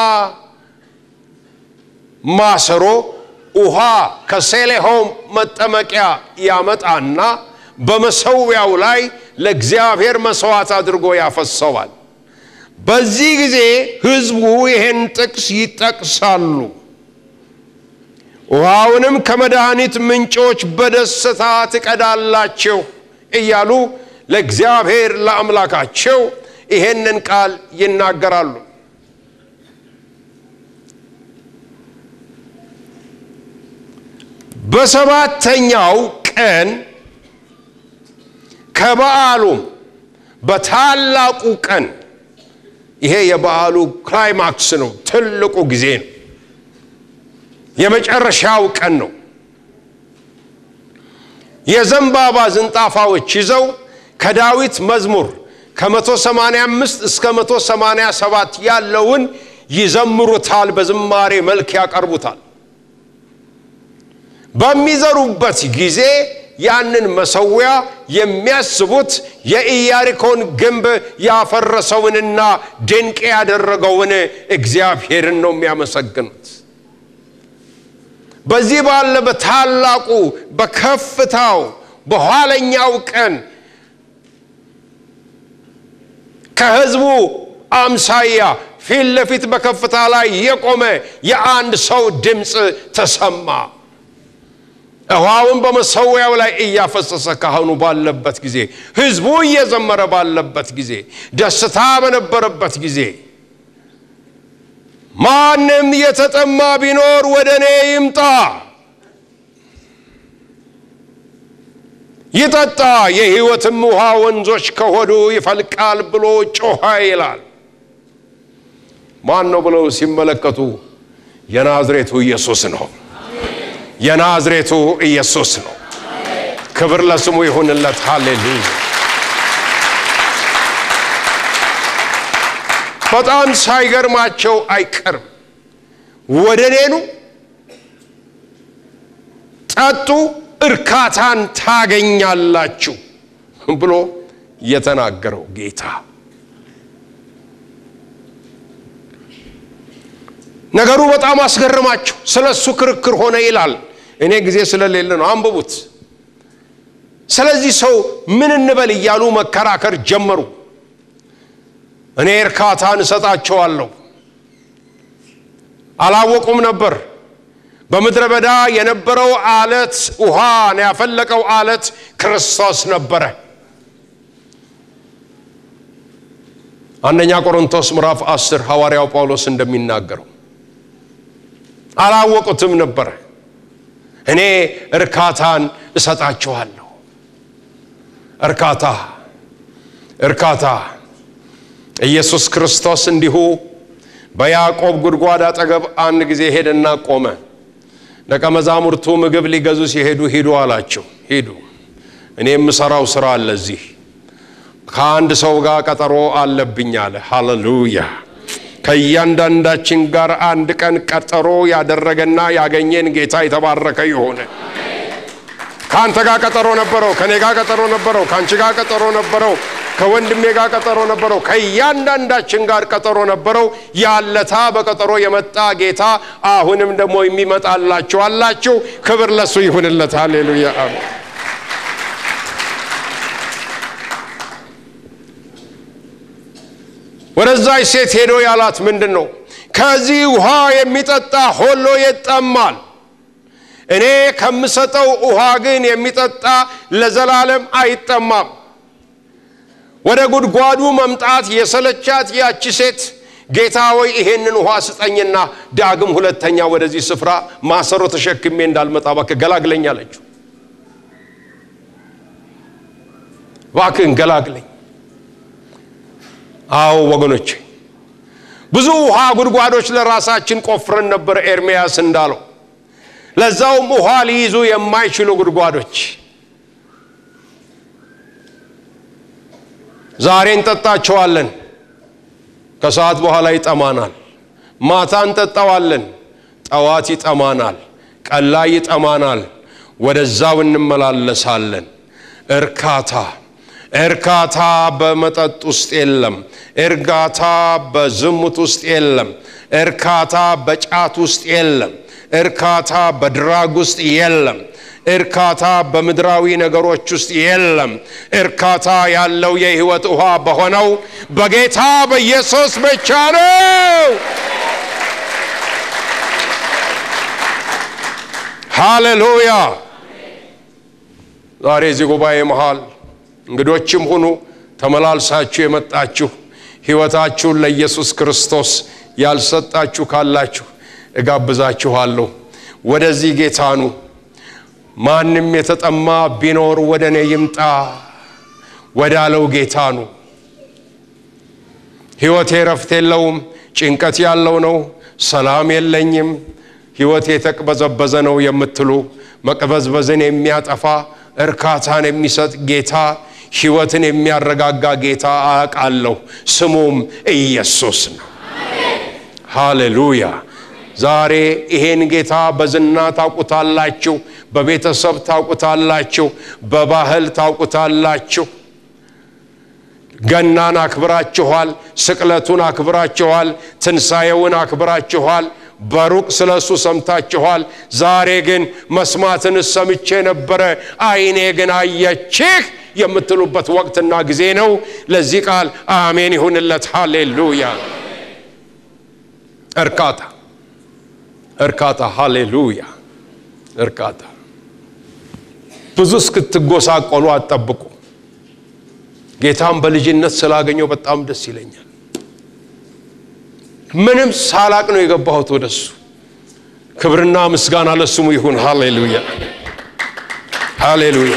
ማሰሮ ውሃ ከሴሌሆም መጠመቂያ ያመጣና በመሰዊያው ላይ ለእግዚአብሔር መስዋዕት አድርጎ ያፈሰዋል። በዚህ ጊዜ ሕዝቡ ይህን ጥቅስ ይጠቅሳሉ። ውሃውንም ከመድኃኒት ምንጮች በደስታ ትቀዳላችሁ እያሉ ለእግዚአብሔር ለአምላካቸው ይሄንን ቃል ይናገራሉ። በሰባተኛው ቀን ከበዓሉም በታላቁ ቀን ይሄ የበዓሉ ክላይማክስ ነው፣ ትልቁ ጊዜ ነው፣ የመጨረሻው ቀን ነው። የዘንባባ ዝንጣፋዎች ይዘው ከዳዊት መዝሙር ከ185 እስከ 187 ያለውን ይዘምሩታል፣ በዝማሬ መልክ ያቀርቡታል። በሚዘሩበት ጊዜ ያንን መሰዊያ የሚያስቡት የኢያሪኮን ግንብ ያፈረሰውንና ድንቅ ያደረገውን እግዚአብሔርን ነው የሚያመሰግኑት። በዚህ ባለ በታላቁ በከፍታው በኋለኛው ቀን ከሕዝቡ አምሳያ ፊት ለፊት በከፍታ ላይ የቆመ የአንድ ሰው ድምፅ ተሰማ። ውሃውን በመሰዊያው ላይ እያፈሰሰ ካህኑ ባለበት ጊዜ፣ ሕዝቡ እየዘመረ ባለበት ጊዜ፣ ደስታ በነበረበት ጊዜ ማንም የተጠማ ቢኖር ወደ እኔ ይምጣ ይጠጣ፣ የሕይወትም ውሃ ወንዞች ከሆዱ ይፈልቃል ብሎ ጮኸ ይላል። ማን ነው ብለው ሲመለከቱ የናዝሬቱ ኢየሱስ ነው። የናዝሬቱ ኢየሱስ ነው። ክብር ለስሙ ይሁንለት። ሃሌሉያ። በጣም ሳይገርማቸው አይቀርም። ወደ እኔኑ ጠጡ፣ እርካታን ታገኛላችሁ ብሎ የተናገረው ጌታ ነገሩ በጣም አስገርማቸው። ስለ እሱ ክርክር ሆነ ይላል። እኔ ጊዜ ስለሌለ ነው፣ አንብቡት። ስለዚህ ሰው ምን እንበል እያሉ መከራከር ጀመሩ። እኔ እርካታን እሰጣቸዋለሁ። አላወቁም ነበር። በምድረ በዳ የነበረው አለት ውሃን ያፈለቀው አለት ክርስቶስ ነበረ። አንደኛ ቆሮንቶስ ምዕራፍ 10 ሐዋርያው ጳውሎስ እንደሚናገረው አላወቁትም ነበረ። እኔ እርካታን እሰጣችኋለሁ። እርካታ እርካታ ኢየሱስ ክርስቶስ እንዲሁ በያዕቆብ ጉድጓድ አጠገብ አንድ ጊዜ ሄደና ቆመ። ደቀ መዛሙርቱ ምግብ ሊገዙ ሲሄዱ ሂዱ አላቸው። ሂዱ፣ እኔ የምሠራው ሥራ አለ እዚህ ከአንድ ሰው ጋር ቀጠሮ አለብኝ አለ። ሃሌሉያ! ከእያንዳንዳችን ጋር አንድ ቀን ቀጠሮ ያደረገና ያገኘን ጌታ የተባረከ ይሆነ። ከአንተ ጋር ቀጠሮ ነበረው፣ ከእኔ ጋር ቀጠሮ ነበረው፣ ከአንቺ ጋር ቀጠሮ ነበረው። ከወንድሜ ጋር ቀጠሮ ነበረው። ከእያንዳንዳችን ጋር ቀጠሮ ነበረው። ያለታ በቀጠሮ የመጣ ጌታ አሁንም ደግሞ የሚመጣላችሁ አላችሁ። ክብር ለሱ ይሁንለት። ሃሌሉያ አሜን። ወደዛች ሴት ሄዶ ያላት ምንድን ነው? ከዚህ ውሃ የሚጠጣ ሁሉ ይጠማል። እኔ ከምሰጠው ውሃ ግን የሚጠጣ ለዘላለም አይጠማም። ወደ ጉድጓዱ መምጣት የሰለቻት ያቺ ሴት ጌታ ወይ ይሄንን ውሃ ስጠኝና ዳግም ሁለተኛ ወደዚህ ስፍራ ማሰሮ ተሸክሜ እንዳልመጣ እባክህ ገላግለኝ አለችው። እባክህን ገላግለኝ። አዎ ወገኖቼ ብዙ ውሃ ጉድጓዶች ለራሳችን ቆፍረን ነበር፣ ኤርምያስ እንዳለው ለዛውም ውሃ ሊይዙ የማይችሉ ጉድጓዶች። ዛሬ እንጠጣቸዋለን፣ ከሰዓት በኋላ ይጠማናል። ማታ እንጠጣዋለን፣ ጠዋት ይጠማናል፣ ቀን ላይ ይጠማናል። ወደዛው እንመላለሳለን። እርካታ እርካታ በመጠጥ ውስጥ የለም። እርጋታ በዝሙት ውስጥ የለም። እርካታ በጫት ውስጥ የለም። እርካታ በድራግ ውስጥ የለም። እርካታ በምድራዊ ነገሮች ውስጥ የለም። እርካታ ያለው የሕይወት ውሃ በሆነው በጌታ በኢየሱስ ብቻ ነው። ሃሌሉያ። ዛሬ እዚህ ጉባኤ መሃል እንግዶችም ሁኑ ተመላልሳችሁ የመጣችሁ ሕይወታችሁን ለኢየሱስ ክርስቶስ ያልሰጣችሁ ካላችሁ እጋብዛችኋለሁ። ወደዚህ ጌታ ኑ። ማንም የተጠማ ቢኖር ወደ እኔ ይምጣ ወዳለው ጌታ ኑ። ሕይወቴ ረፍት የለውም፣ ጭንቀት ያለው ነው፣ ሰላም የለኝም፣ ሕይወቴ የተቅበዘበዘ ነው የምትሉ መቅበዝበዝን የሚያጠፋ እርካታን የሚሰጥ ጌታ ሕይወትን የሚያረጋጋ ጌታ አውቃለሁ። ስሙም ኢየሱስ ነው። ሃሌሉያ። ዛሬ ይሄን ጌታ በዝና ታውቁታላችሁ፣ በቤተሰብ ታውቁታላችሁ፣ በባህል ታውቁታላችሁ። ገናን አክብራችኋል፣ ስቅለቱን አክብራችኋል፣ ትንሣኤውን አክብራችኋል። በሩቅ ስለ እሱ ሰምታችኋል። ዛሬ ግን መስማትን ሰምቼ ነበረ፣ ዓይኔ ግን አየችህ የምትሉበት ወቅትና ጊዜ ነው። ለዚህ ቃል አሜን ይሁንለት። ሃሌሉያ። እርካታ እርካታ፣ ሃሌሉያ። እርካታ ብዙ እስክትጎሳቆሉ አትጠብቁ። ጌታም በልጅነት ስላገኘው በጣም ደስ ይለኛል። ምንም ሳላቅ ነው የገባሁት ወደሱ። ክብርና ምስጋና ለስሙ ይሁን። ሃሌሉያ ሃሌሉያ።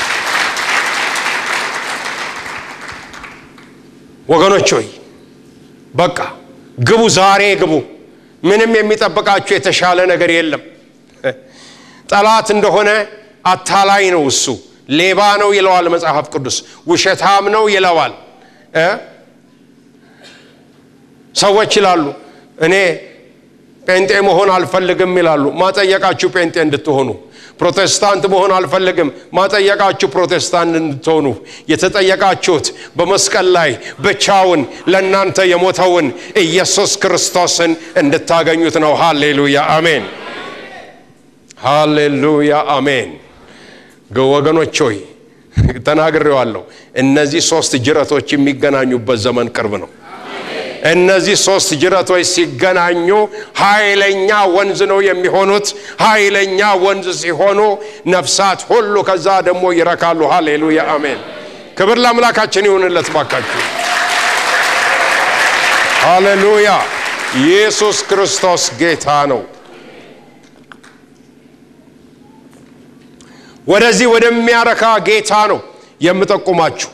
ወገኖች ሆይ በቃ ግቡ፣ ዛሬ ግቡ። ምንም የሚጠብቃችሁ የተሻለ ነገር የለም። ጠላት እንደሆነ አታላይ ነው እሱ፣ ሌባ ነው ይለዋል መጽሐፍ ቅዱስ፣ ውሸታም ነው ይለዋል። ሰዎች ይላሉ እኔ ጴንጤ መሆን አልፈልግም ይላሉ። ማጠየቃችሁ ጴንጤ እንድትሆኑ ፕሮቴስታንት መሆን አልፈልግም። ማጠየቃችሁ ፕሮቴስታንት እንድትሆኑ የተጠየቃችሁት በመስቀል ላይ ብቻውን ለእናንተ የሞተውን ኢየሱስ ክርስቶስን እንድታገኙት ነው። ሃሌሉያ አሜን፣ ሃሌሉያ አሜን። ወገኖች ሆይ ተናግሬዋለሁ። እነዚህ ሶስት ጅረቶች የሚገናኙበት ዘመን ቅርብ ነው። እነዚህ ሶስት ጅረቶች ሲገናኙ ኃይለኛ ወንዝ ነው የሚሆኑት። ኃይለኛ ወንዝ ሲሆኑ ነፍሳት ሁሉ ከዛ ደግሞ ይረካሉ። ሃሌሉያ አሜን። ክብር ለአምላካችን ይሁንለት ባካችሁ። ሃሌሉያ ኢየሱስ ክርስቶስ ጌታ ነው። ወደዚህ ወደሚያረካ ጌታ ነው የምጠቁማችሁ።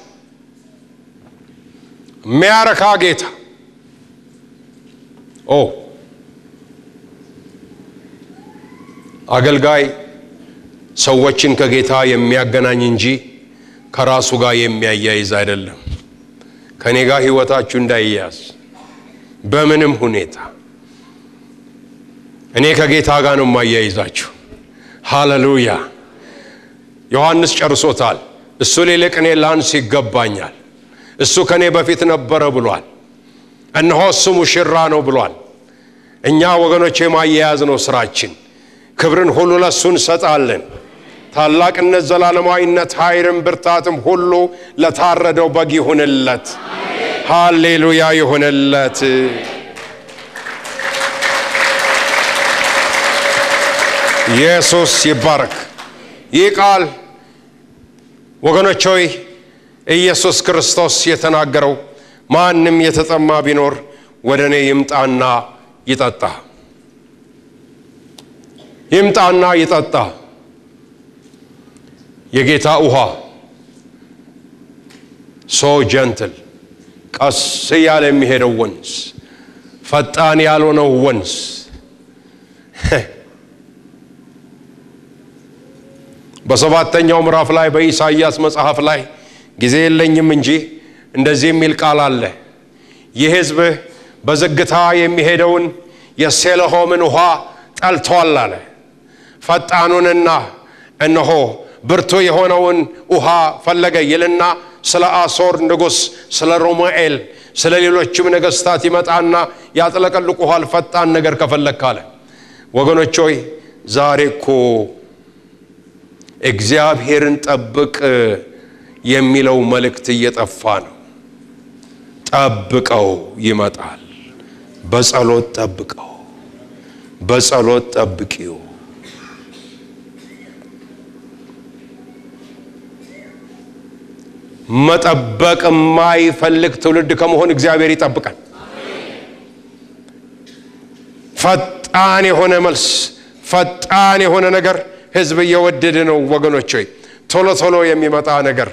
የሚያረካ ጌታ ኦ አገልጋይ ሰዎችን ከጌታ የሚያገናኝ እንጂ ከራሱ ጋር የሚያያይዝ አይደለም። ከእኔ ጋር ሕይወታችሁ እንዳይያዝ በምንም ሁኔታ እኔ ከጌታ ጋር ነው የማያይዛችሁ። ሃሌሉያ። ዮሐንስ ጨርሶታል። እሱ ሊልቅ እኔ ላንስ ይገባኛል። እሱ ከእኔ በፊት ነበረ ብሏል። እነሆ እሱ ሙሽራ ነው ብሏል። እኛ ወገኖች የማያያዝ ነው ስራችን። ክብርን ሁሉ ለእሱ እንሰጣለን። ታላቅነት፣ ዘላለማዊነት፣ ኃይልም ብርታትም ሁሉ ለታረደው በግ ይሁንለት። ሃሌሉያ ይሁንለት። ኢየሱስ ይባረክ። ይህ ቃል ወገኖች ሆይ ኢየሱስ ክርስቶስ የተናገረው ማንም የተጠማ ቢኖር ወደ እኔ ይምጣና ይጠጣ፣ ይምጣና ይጠጣ። የጌታ ውሃ ሶ ጀንትል ቀስ እያለ የሚሄደው ወንዝ፣ ፈጣን ያልሆነው ወንዝ በሰባተኛው ምዕራፍ ላይ በኢሳይያስ መጽሐፍ ላይ ጊዜ የለኝም እንጂ እንደዚህ የሚል ቃል አለ። ይህ ሕዝብ በዝግታ የሚሄደውን የሴለሆምን ውሃ ጠልቷል አለ። ፈጣኑንና እነሆ ብርቱ የሆነውን ውሃ ፈለገ ይልና ስለ አሶር ንጉሥ፣ ስለ ሮማኤል፣ ስለ ሌሎችም ነገሥታት ይመጣና ያጥለቀልቁሃል ፈጣን ነገር ከፈለግ ካለ ወገኖች ሆይ ዛሬ እኮ እግዚአብሔርን ጠብቅ የሚለው መልእክት እየጠፋ ነው። ጠብቀው ይመጣል። በጸሎት ጠብቀው፣ በጸሎት ጠብቂው። መጠበቅ የማይፈልግ ትውልድ ከመሆን እግዚአብሔር ይጠብቃል። ፈጣን የሆነ መልስ፣ ፈጣን የሆነ ነገር ህዝብ እየወደደ ነው ወገኖች ሆይ ቶሎ ቶሎ የሚመጣ ነገር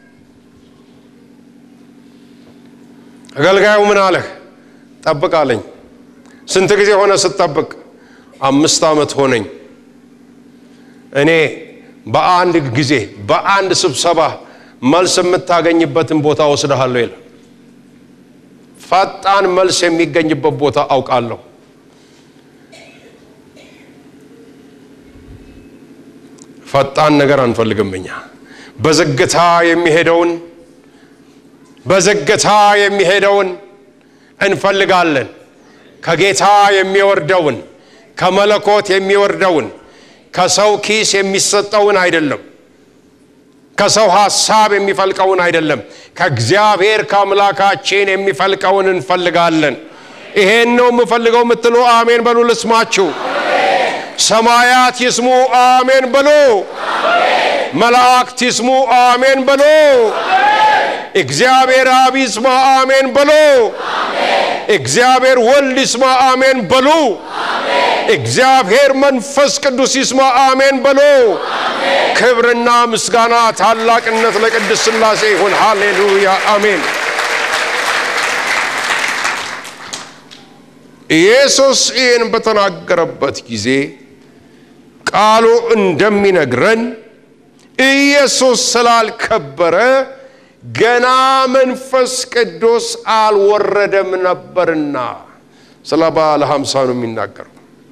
አገልጋዩ ምን አለህ ጠብቅ አለኝ ስንት ጊዜ ሆነ ስትጠብቅ አምስት ዓመት ሆነኝ እኔ በአንድ ጊዜ በአንድ ስብሰባ መልስ የምታገኝበትን ቦታ ወስደሃለሁ ይላል ፈጣን መልስ የሚገኝበት ቦታ አውቃለሁ ፈጣን ነገር አንፈልግም እኛ በዝግታ የሚሄደውን በዝግታ የሚሄደውን እንፈልጋለን ከጌታ የሚወርደውን ከመለኮት የሚወርደውን ከሰው ኪስ የሚሰጠውን አይደለም ከሰው ሐሳብ የሚፈልቀውን አይደለም ከእግዚአብሔር ከአምላካችን የሚፈልቀውን እንፈልጋለን ይሄን ነው የምፈልገው የምትሉ አሜን በሉ ልስማችሁ ሰማያት ይስሙ አሜን በሉ መላእክት ይስሙ አሜን በሉ እግዚአብሔር አብ ይስማ አሜን በሉ እግዚአብሔር ወልድ ይስማ አሜን በሉ እግዚአብሔር መንፈስ ቅዱስ ይስማ አሜን በሉ ክብርና ምስጋና ታላቅነት ለቅድስ ሥላሴ ይሁን ሃሌሉያ አሜን ኢየሱስ ይህን በተናገረበት ጊዜ ቃሉ እንደሚነግረን ኢየሱስ ስላልከበረ ገና መንፈስ ቅዱስ አልወረደም ነበርና ስለ ባለ ሀምሳ ነው የሚናገረው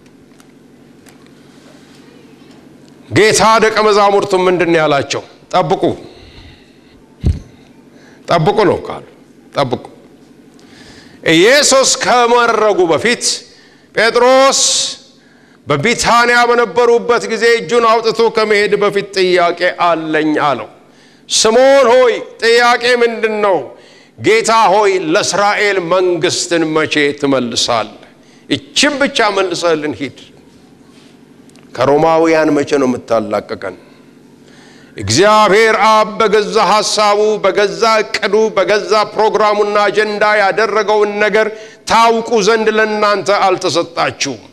ጌታ ደቀ መዛሙርቱ ምንድን ያላቸው ጠብቁ ጠብቁ ነው ቃሉ ጠብቁ ኢየሱስ ከመረጉ በፊት ጴጥሮስ በቢታንያ በነበሩበት ጊዜ እጁን አውጥቶ ከመሄድ በፊት ጥያቄ አለኝ አለው ስምዖን ሆይ ጥያቄ ምንድን ነው ጌታ ሆይ ለእስራኤል መንግስትን መቼ ትመልሳለህ ይችም ብቻ መልሰልን ሂድ ከሮማውያን መቼ ነው የምታላቀቀን እግዚአብሔር አብ በገዛ ሐሳቡ በገዛ እቅዱ በገዛ ፕሮግራሙና አጀንዳ ያደረገውን ነገር ታውቁ ዘንድ ለእናንተ አልተሰጣችሁም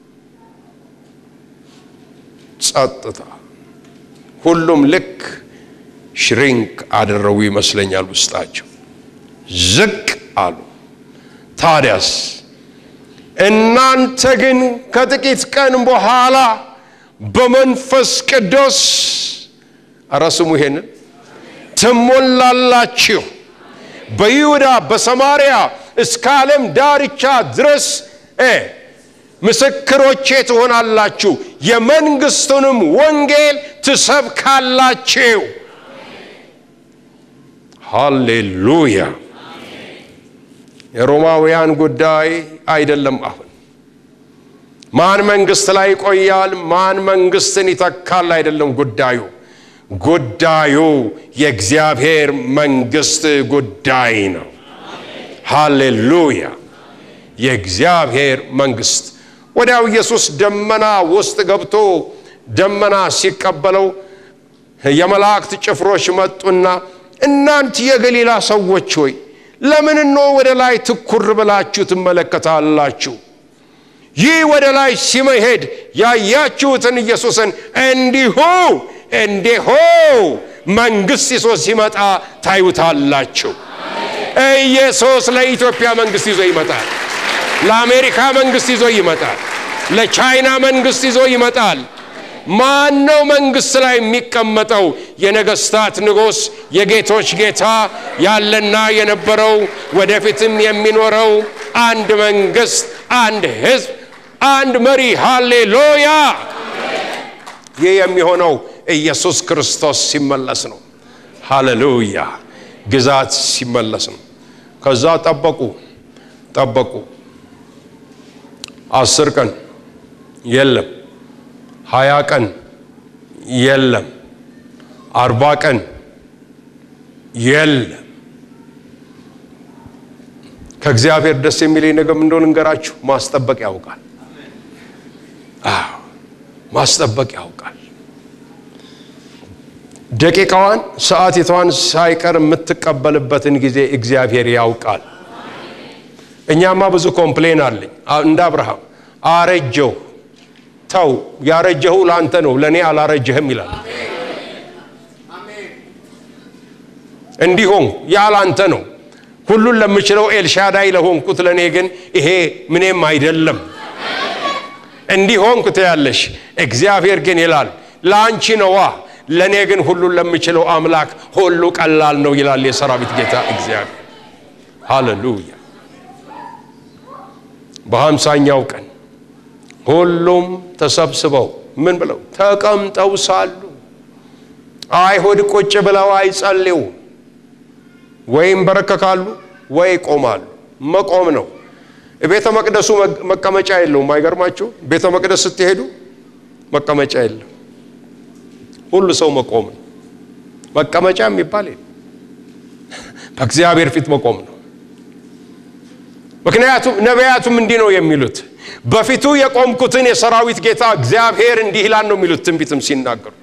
ጸጥታ ሁሉም ልክ ሽሪንክ አደረጉ ይመስለኛል ውስጣቸው ዝቅ አሉ ታዲያስ እናንተ ግን ከጥቂት ቀን በኋላ በመንፈስ ቅዱስ አረ ስሙ ይሄንን ትሞላላችሁ በይሁዳ በሰማርያ እስከ ዓለም ዳርቻ ድረስ ምስክሮቼ ትሆናላችሁ የመንግስቱንም ወንጌል ትሰብካላችሁ ሃሌሉያ። የሮማውያን ጉዳይ አይደለም። አሁን ማን መንግስት ላይ ይቆያል፣ ማን መንግስትን ይተካል አይደለም ጉዳዩ። ጉዳዩ የእግዚአብሔር መንግስት ጉዳይ ነው። ሃሌሉያ። የእግዚአብሔር መንግስት ወዲያው ኢየሱስ ደመና ውስጥ ገብቶ ደመና ሲቀበለው የመላእክት ጭፍሮች መጡና እናንት የገሊላ ሰዎች ሆይ ለምን ነው ወደ ላይ ትኩር ብላችሁ ትመለከታላችሁ? ይህ ወደ ላይ ሲመሄድ ያያችሁትን ኢየሱስን እንዲሁ እንዲሁ መንግስት ይዞ ሲመጣ ታዩታላችሁ። ኢየሱስ ለኢትዮጵያ መንግስት ይዞ ይመጣል። ለአሜሪካ መንግስት ይዞ ይመጣል። ለቻይና መንግስት ይዞ ይመጣል። ማን ነው መንግስት ላይ የሚቀመጠው? የነገስታት ንጉሥ፣ የጌቶች ጌታ ያለና የነበረው ወደፊትም የሚኖረው አንድ መንግስት፣ አንድ ህዝብ፣ አንድ መሪ። ሃሌሉያ! ይህ የሚሆነው ኢየሱስ ክርስቶስ ሲመለስ ነው። ሃሌሉያ! ግዛት ሲመለስ ነው። ከዛ ጠበቁ ጠበቁ። አስር ቀን የለም፣ ሀያ ቀን የለም፣ አርባ ቀን የለም። ከእግዚአብሔር ደስ የሚለኝ ነገር ምን እንደሆነ እንገራችሁ። ማስጠበቅ ያውቃል። አዎ ማስጠበቅ ያውቃል። ደቂቃዋን ሰዓቲቷን ሳይቀር የምትቀበልበትን ጊዜ እግዚአብሔር ያውቃል። እኛማ ብዙ ኮምፕሌን አለኝ። እንደ አብርሃም አረጀሁ። ተው ያረጀሁ ለአንተ ነው፣ ለእኔ አላረጀህም ይላል። እንዲሆን ያ ላንተ ነው። ሁሉን ለምችለው ኤልሻዳይ ለሆንኩት ለእኔ ግን ይሄ ምንም አይደለም። እንዲሆንኩ ትያለሽ። እግዚአብሔር ግን ይላል ለአንቺ ነዋ፣ ለእኔ ግን ሁሉን ለምችለው አምላክ ሁሉ ቀላል ነው ይላል የሰራዊት ጌታ እግዚአብሔር። ሃሌሉያ። በሀምሳኛው ቀን ሁሉም ተሰብስበው ምን ብለው ተቀምጠው ሳሉ አይሁድ ቁጭ ብለው አይጸልዩ ወይም በረከካሉ ወይ ቆማሉ። መቆም ነው። ቤተ መቅደሱ መቀመጫ የለውም። አይገርማችሁ? ቤተ መቅደስ ስትሄዱ መቀመጫ የለም። ሁሉ ሰው መቆም ነው። መቀመጫ የሚባል የለም። በእግዚአብሔር ፊት መቆም ነው። ምክንያቱም ነቢያቱም እንዲህ ነው የሚሉት በፊቱ የቆምኩትን የሰራዊት ጌታ እግዚአብሔር እንዲህ ይላል ነው የሚሉት ትንቢትም ሲናገሩ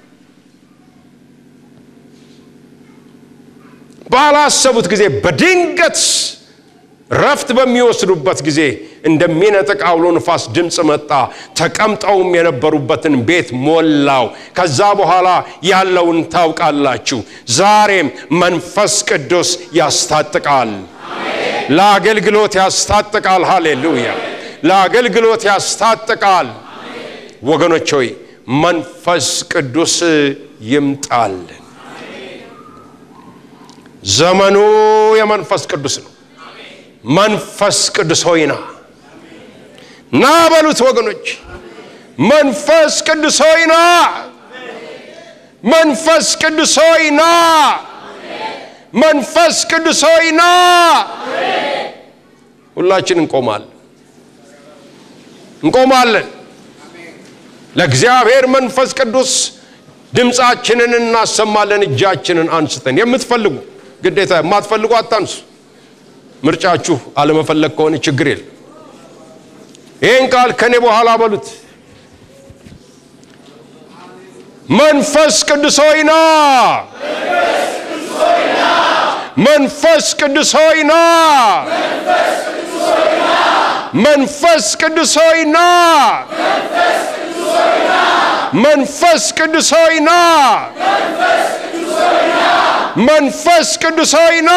ባላሰቡት ጊዜ በድንገት ረፍት በሚወስዱበት ጊዜ እንደሚነጥቅ አውሎ ንፋስ ድምፅ መጣ። ተቀምጠውም የነበሩበትን ቤት ሞላው። ከዛ በኋላ ያለውን ታውቃላችሁ። ዛሬም መንፈስ ቅዱስ ያስታጥቃል፣ ለአገልግሎት ያስታጥቃል። ሃሌሉያ! ለአገልግሎት ያስታጥቃል። ወገኖች ሆይ መንፈስ ቅዱስ ይምጣልን። ዘመኑ የመንፈስ ቅዱስ ነው። መንፈስ ቅዱስ ሆይ ና ና በሉት ወገኖች። መንፈስ ቅዱስ ሆይ ና፣ መንፈስ ቅዱስ ሆይ ና፣ መንፈስ ቅዱስ ሆይ ና። ሁላችን እንቆማለን እንቆማለን። ለእግዚአብሔር መንፈስ ቅዱስ ድምፃችንን እናሰማለን። እጃችንን አንስተን የምትፈልጉ ግዴታ የማትፈልጉ አታንሱ። ምርጫችሁ አለመፈለግ ከሆነ ችግር የለም። ይህን ቃል ከኔ በኋላ በሉት። መንፈስ ቅዱስ ሆይ ና፣ መንፈስ ቅዱስ ሆይ ና፣ መንፈስ ቅዱስ ሆይ ና፣ መንፈስ ቅዱስ ሆይ ና፣ መንፈስ ቅዱስ ሆይ ና፣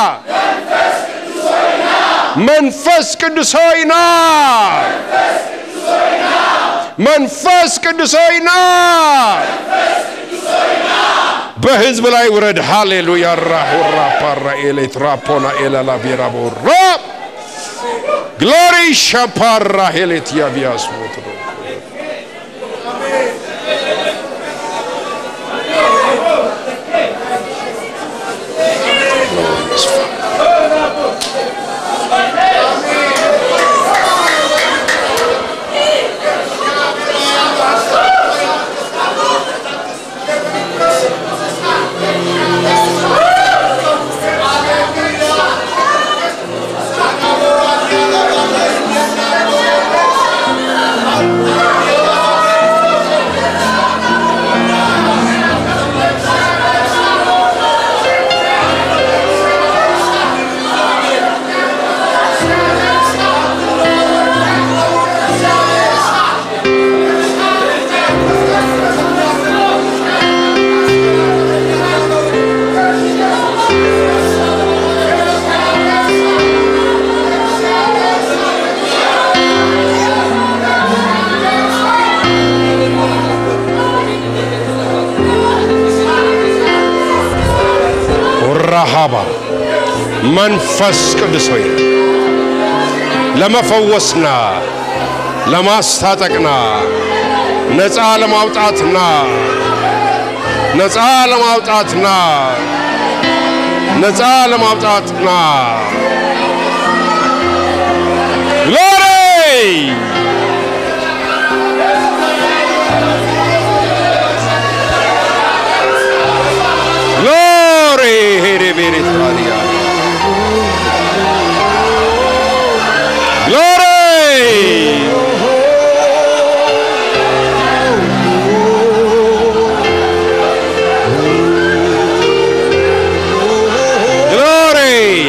መንፈስ ቅዱስ ሆይ ና፣ መንፈስ ቅዱስ ሆይ ና፣ በህዝብ ላይ ውረድ። ሃሌሉያ ራሁራ ፓራ ኤሌት ራፖና ኤላላ ቢራ ቦራ ግሎሪ ሻፓራ ሄሌት ያቢያስ ሞትሮ ራሃባ መንፈስ ቅዱስ ሆይ ለመፈወስና ለማስታጠቅና ነፃ ለማውጣትና ነፃ ለማውጣትና ነፃ ለማውጣትና ግሎሪ ግሎሪ ሄሬ ቤሬ ታሪያ ግሎሪ ግሎሪ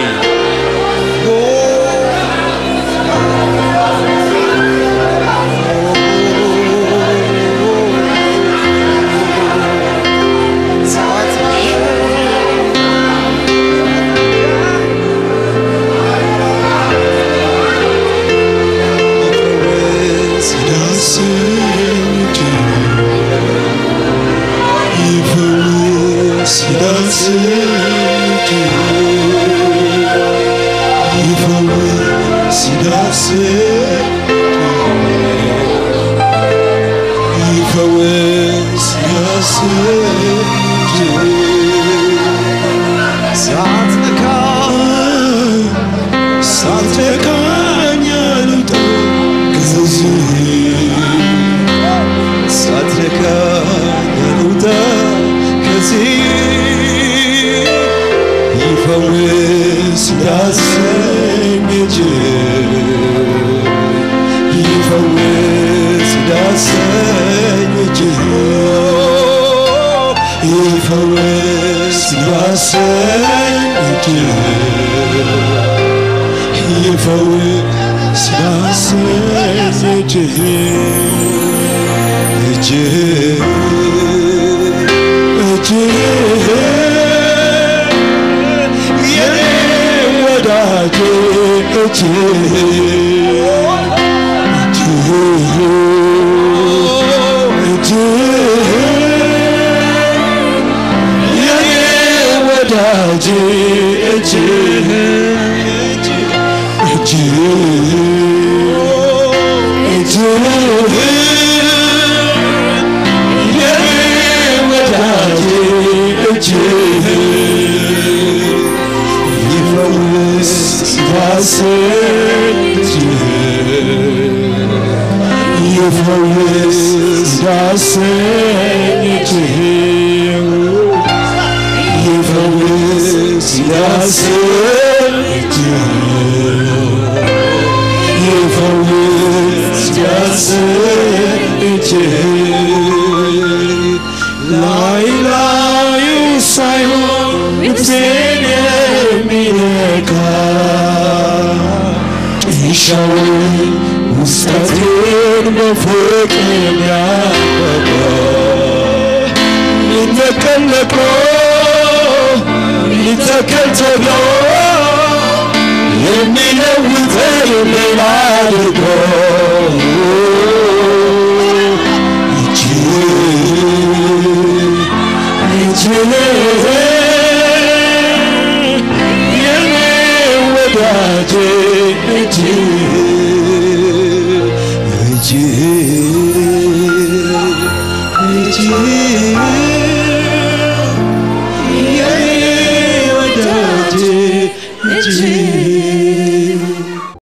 ሳትነካኝ አልውጣ ከዚህ ሳትነካኝ አልውጣ ከዚህ ይፈውስ ዳሰኝ እጅ ይፈውስ ዳሰኝ እጅ ይፈውስ ዳሰኝ እጅ ይፈውስ ዳሰኝ እጅ እጅ እጅ የኔ ወዳጅ እጅ እጅ የኔ ወዳጅ እጅ እጅ እጅ የኔ ወዳጅ እጅ ይፈውስ ዳሰኝ እጅ ይፈውስ ዳሰኝ እጅ ይፈውስ ዳሰኝ እጅ ይፈውስ ዳሰኝ እጅ ላይ ላዩ ሳይሆን ነፍሴን የሚነካ ጢሻውን ውስጠቴን በፍቅር የሚያበቃ ሊተከል ነቅሎ ሊተከል ተብሎ የሚለውጠኝ ሌላ አድርጎ